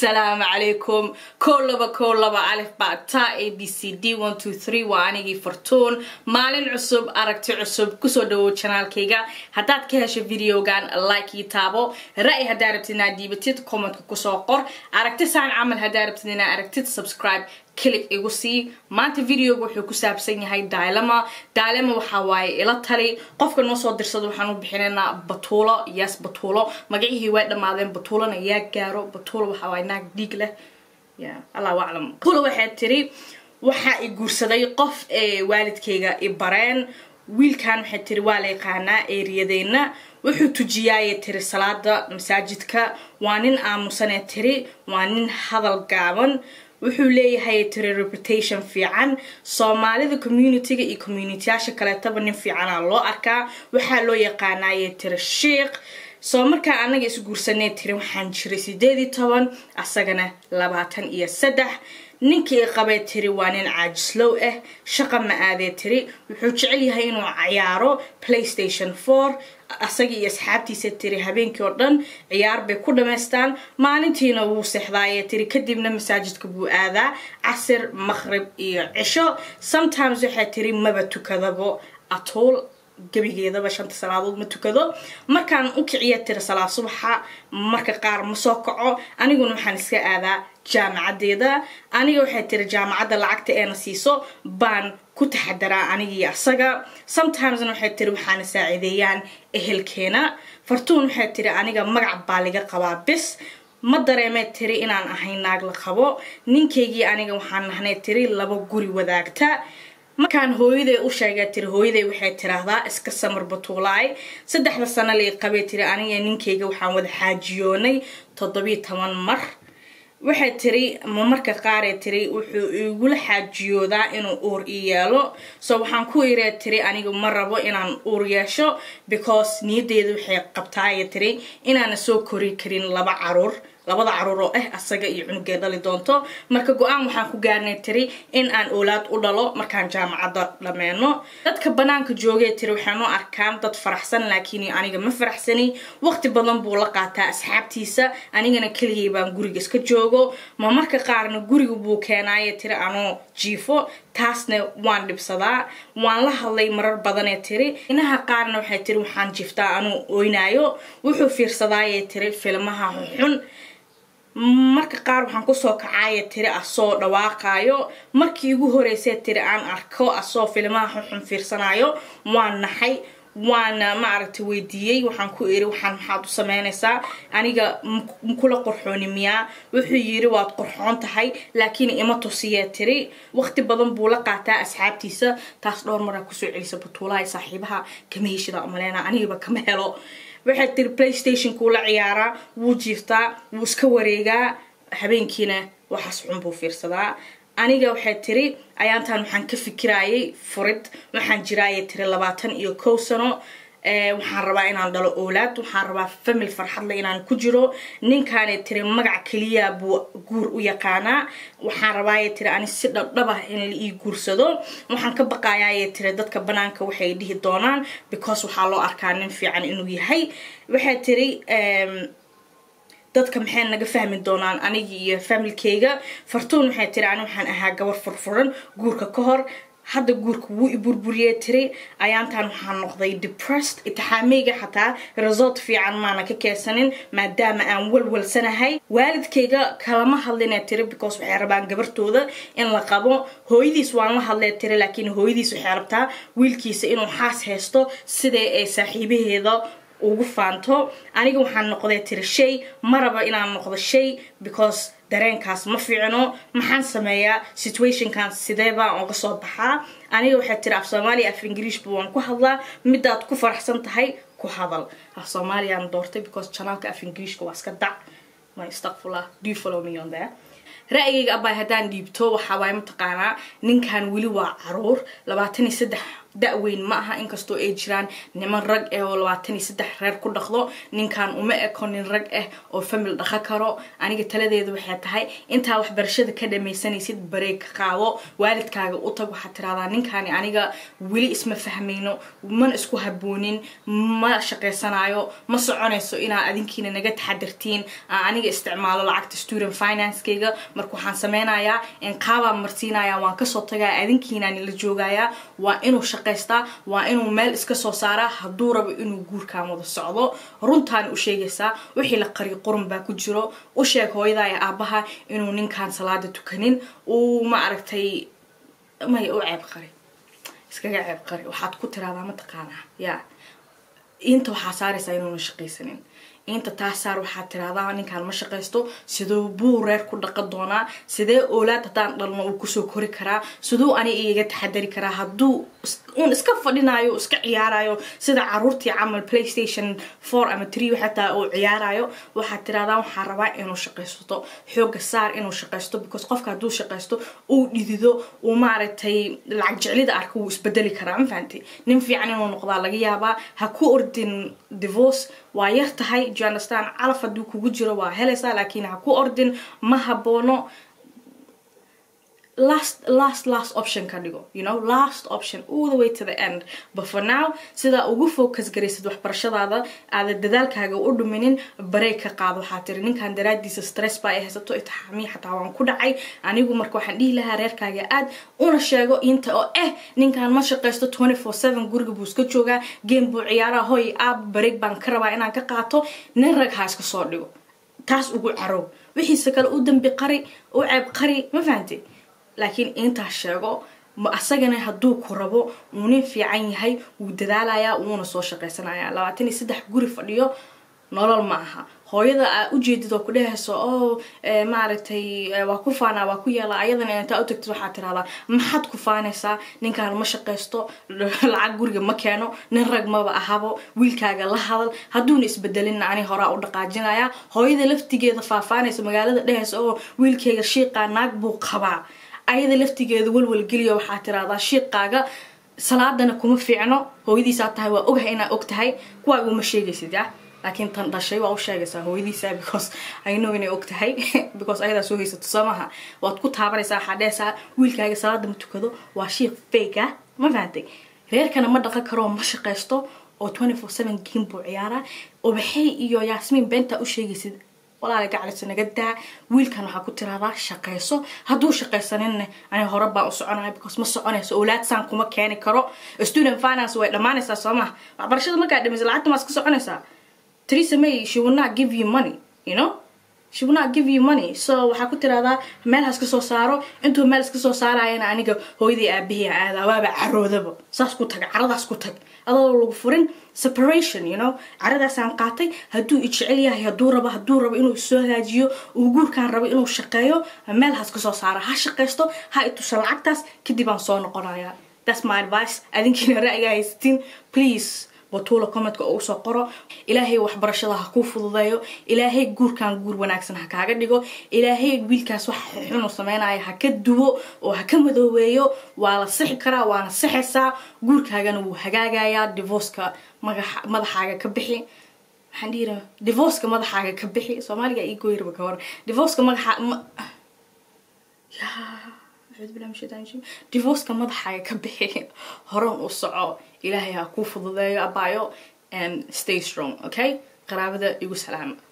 asalaamu calaykum kow laba kow laba alif baa taa a b c d one two three waa anigii fartuun maalin cusub aragti cusub kusoo dhawow janaalkayga haddaad ka hesho videogan like ii taabo ra-y haddaa rabtid inaad diibatid commentka kusoo qor aragti saan camal haddaa rabtid inaad aragtid subscribe click igu sii maanta videoga wuxuu ku saabsan yahay dylema dylema waxaa waaye ila tali qofka noo soo dirsado waxaan u bixinaynaa batuulo yes batuulo magacihii way dhammaadeen batuulona yaa gaaro batuulo waxaa waaye naag dhiig leh ya allahu aclam batuulo waxay tiri waxaa i guursaday qof ee waalidkayga i bareen wiilkan waxay tiri waa la yaqaanaa eeriyadeenna wuxuu tujiyaayee tiri salaada masaajidka waa nin aamusanee tiri waa nin hadal gaaban wuxuu leeyahay tiri reputation fiican soomaalida communityga iyo communityyaasha kaleetaba nin fiicanaa loo arkaa waxaa loo yaqaanaaye tiri shiikh soo markaa anaga isguursanay tiri waxaan jiray sideed iyo toban asagana labaatan iyo saddex ninkii qabay tiri waa nin caajislow ah shaqa ma aadee tiri wuxuu jecel yahay inuu cayaaro playstation four asagii iyo asxaabtiisa tiri habeenkii oo dhan ciyaar bay ku dhamaystaan maalintiina wuu seexdaaye tiri kadibna masaajidka buu aadaa casir maqrib iyo cisho sometimes waxay tiri maba tukadabo atuul gebigeedaba shanta salaadood ma tukado markaan u kiciya tiri salaad subaxa marka qaar ma soo kaco aniguna waxaan iska aadaa jaamacadeeda aniga waxay tiri jaamacadda lacagta eena siiso baan ku taxadaraa anigii asaga sometimesna waxay tiri waxaana saaciideeyaan ehelkeena fartuun waxay tiri aniga magac baa liga qabaa bis ma dareemee tiri inaan ahay naag la qabo ninkaygii aniga waxaan nahnay tiri laba guri wadaagta markaan hooyaday u sheegay tiri hooyaday waxay tiraahdaa iska samar batuulaay saddexda sano lay qabay tiri aniga ninkayga waxaan wada xaajiyoonay toddobiyo toban mar waxay tiri ma marka qaaree tiri wuxuu igula xaajiyoodaa inuu uur i yeelo so waxaan ku iree tiri aniga ma rabo inaan uur yeesho because niyaddeeda waxay qabtaaye tiri inaana soo kori karin laba caruur labada caruur oo ah asaga iyo cunugee dhali doonto marka go-aan waxaan ku gaarnay tiri in aan oolaad u dhalo markaan jaamacadda dhammeeno dadka banaanka joogee tiri waxaan u arkaan dad faraxsan laakiin aniga ma faraxsani waqti badan buu la qaataa asxaabtiisa anigana keligay baan guriga iska joogo ma marka qaarna guriga buu keenaaye tiri anoo jiifo taasna waan dhibsadaa waan la hadlay marar badanee tiri inaha qaarna waxay tiri waxaan jiiftaa anuu oynaayo wuxuu fiirsadaaye tiri filmaha xun marka qaar waxaan kusoo kacaaya tiri asoo dhawaaqaayo markii igu horeysay tiri aan arko asoo filmaha xunxun fiirsanayo waan naxay waana maaragtay weydiiyey waxaan ku iri waxaan maxaad u sameynaysaa aniga makula qorxooni miyaa wuxuu yiri waad qorxoon tahay laakiin ima tusiyee tiri waqti badan buu la qaataa asxaabtiisa taas dhowr maraa kusoo celisa batuulaha saaxiibaha kama heshida umaleena anigaba kama helo waxay tiri playstationkuu la ciyaaraa wuu jiiftaa wuu iska wareegaa habeenkiina waxaas xun buu fiirsadaa aniga waxay tiri ayaantan waxaan ka fikiraayay furid waxaan jiraayay tiri labaatan iyo kow sano waxaan rabaa inaan dhalo oolaad waxaan rabaa famil farxadle inaan ku jiro ninkaanay tiri magac keliya buu guur u yaqaanaa waxaan rabaayay tiri ani si dhabdhabah in la ii guursado waxaan ka baqayaayay tiri dadka banaanka waxay dhihi doonaan because waxaa loo arkaa nin fiican inuu yahay waxay tiri dadka maxay naga fahmi doonaan anigii iyo familkayga fartuun waxay tiri ani waxaan ahaa gabar furfuran guurka ka hor hadda guurka wuu i burburiyey tiri ayaantan waxaan noqday depressed itixaameyga xataa result fiican maana ka keensanin maadaama aan walwalsanahay waalidkayga kalama hadlinee tiri because waxay rabaan gabartooda in la qabo hooyadiis waan la hadlee tiri laakiin hooyadiis waxay rabtaa wiilkiisa inuu xaas haysto sidee ay saaxiibaheeda ugu faanto aniga waxaan noqday tiri shay ma raba inaan noqdo shay because dareenkaas ma fiicno maxaan sameeyaa situationkan sidee baan oga soo baxaa aniga waxay tiri af soomaaliya af ingiriishba waan ku hadlaa midaad ku faraxsan tahay ku hadal af soomaaliyaan doortay because janaalka af ingiriishka waa iska dac my astaqfullah do you follow me on there ra-yigayga abay haddaan dhiibto waxaa waay mataqaanaa ninkan weli waa caruur labaatan iyo saddex da-weyn ma aha inkastoo ay jiraan niman rag eh oo labaatan iyo saddex reer ku dhaqdo ninkan uma eko nin rag ah oo famil dhaqan karo aniga taladeedu waxay tahay intaa waxbarashada ka dhamaysanaysid bareeg ka qaado waalidkaaga u tag waxaad tiraahdaa ninkani aniga weli isma fahmayno mana isku haboonin ma shaqaysanayo ma soconayso inaa adinkiina naga taxadirtiin aan aniga isticmaalo lacagta student financekayga marka waxaan sameynayaa qaabaan marsiinaya waan kasoo tagaya adinkiinaan la joogayaa waa inuu shaqaystaa waa inuu meel iska soo saaraa hadduu rabo inuu guurkaan wada socdo runtaan u sheegaysaa wixii la qari qurun baa ku jiro u sheeg hooyada iyo aabaha inuu ninkaan salaada tukanin uu ma aragtay may u ceeb qari iskaga ceeb qari waxaad ku tiraahdaa mataqaanaa yaa inta waxaa saaraysaa inuuna shaqaysanin inta taas saar waxaad tiraahdaa ninkaan ma shaqaysto siduu buu reer ku dhaqan doonaa sidee oolaad haddaan dhalno uu kusoo kori karaa siduu ani iga taxadari karaa hadduu uun iska fadhinayo iska ciyaarayo sida caruurtii camal playstation four ama tree xataa uu ciyaarayo waxaad tiraahdaa waxaan rabaa inuu shaqaysto xooga saar inuu shaqaysto because qofka hadduu shaqaysto uu dhidido uu maaragtay lacag jeclida arka wuu isbedeli karaa ma fahanti nin fiican inuu noqdaa laga yaabaa ha ku ordin divorce waa yar tahay journastan calaf hadduu kugu jiro waa helaysaa laakiin ha ku ordin ma haboono last last last option ka dhigo you know last option all the way to the end but for now sidaa ugu focus garaysid waxbarashadaada aada dadaalkaaga u dhuminin bareeg ka qaado waxaa tiri ninkan daraadiisa stress baa ay haysato itixaamiya xataa waan ku dhacay anigu marka waxaan dhihi lahaa reerkaaga aad una sheego inta oo eh ninkan ma shaqaysto twenty four seven guriga buu iska joogaa game buu ciyaaraa hoy aab bareeg baan ka rabaa inaan ka qaato nin rag ha iska soo dhigo taas ugu carow wixiise kale u dambi qari u ceeb qari ma fahanti laakiin intaas sheego asagana hadduu ku rabo uu nin fiican yahay wuu dadaalayaa wuuna soo shaqaysanaya labaatan iyo saddex guri fadhiyo nolol ma aha hooyada aa ujeedid oo ku dhehayso oo maaragtay waa ku faanaa waa ku yeelaa ayadana intaa u tagtid waxaad tirahdaa maxaad ku faanaysaa ninkaan ma shaqaysto lacag guriga ma keeno nin rag maba ahabo wiilkaaga la hadal hadduuna isbedelinna ani horaa u dhaqaajinaya hooyada laftigeeda faafaanaysa magaalada dhehaysa oo wiilkayga shiiqaa naag buu qabaa ayada laftigeeda walwalgeliya waxaa tiraahdaa shiiqaaga salaadana kuma fiicno hooyadiisaa tahay waa ogahay inaa og tahay kuwaaga uma sheegaysid ya laakiin tan dhashay waa u sheegaysaa hooyadiisa because i know inay og tahay because ayadaa soo haysato soo maha waad ku taabanaysaa waxaa dhehaysaa wiilkaaga salaada ma tukado waa shiiq fake ah ma fahantay reerkana ma dhaqan karoo ma shaqaysto oo twenty four seven game buu ciyaaraa ubaxey iyo yaasmiin beentaa u sheegaysid walaala gacalisa naga daa wiilkan waxaa ku tiraahdaa shaqayso hadduu shaqaysaninne ani hore baan u soconaya because ma soconayso owlaadsaan kuma keeni karo student finance way dhammaanaysaa soo maha waxbarashada markaa dhamaysa lacagta maas ka soconaysaa Theresa May she will not give you money you know she will not give you money so waxaa ku tiraahdaa meel has ka soo saaro intuu meel iska soo saarayana aniga hooyadii aabahii aadaa waaba caroodaba saas ku tag caradaas ku tag adoo lagu furin separation you know caradaasaan qaatay hadduu i jecel yahay hadduu rabo hadduu rabo inuu isoo hagaajiyo uu guurkaan rabo inuu shaqeeyo meel has ka soo saara ha shaqaysto ha itusha lacagtaas kadib aan soo noqonaya that's my advice adinkiina ra'yiga haysatiin please batuula commentka oo usoo qoro ilaahay waxbarashada ha kuu fududeeyo ilaahay guurkan guur wanaagsan ha kaaga dhigo ilaahay wiilkaas wax xunu sameynaya ha ka duwo oo ha ka madoobeeyo waa la sixi karaa waana sixaysaa guurkaagana wuu hagaagayaa divorceka madaxaaga ka bixi waxaan dhihi divorceka madaxaaga ka bixi soomaaliga ii gooyirba ka hor divorceka madaxa divorceka madaxaaga ka bixi horan u soco ilaahay ha kuu fududeeyo abaayo and stay strong okay qaraabada igu salaama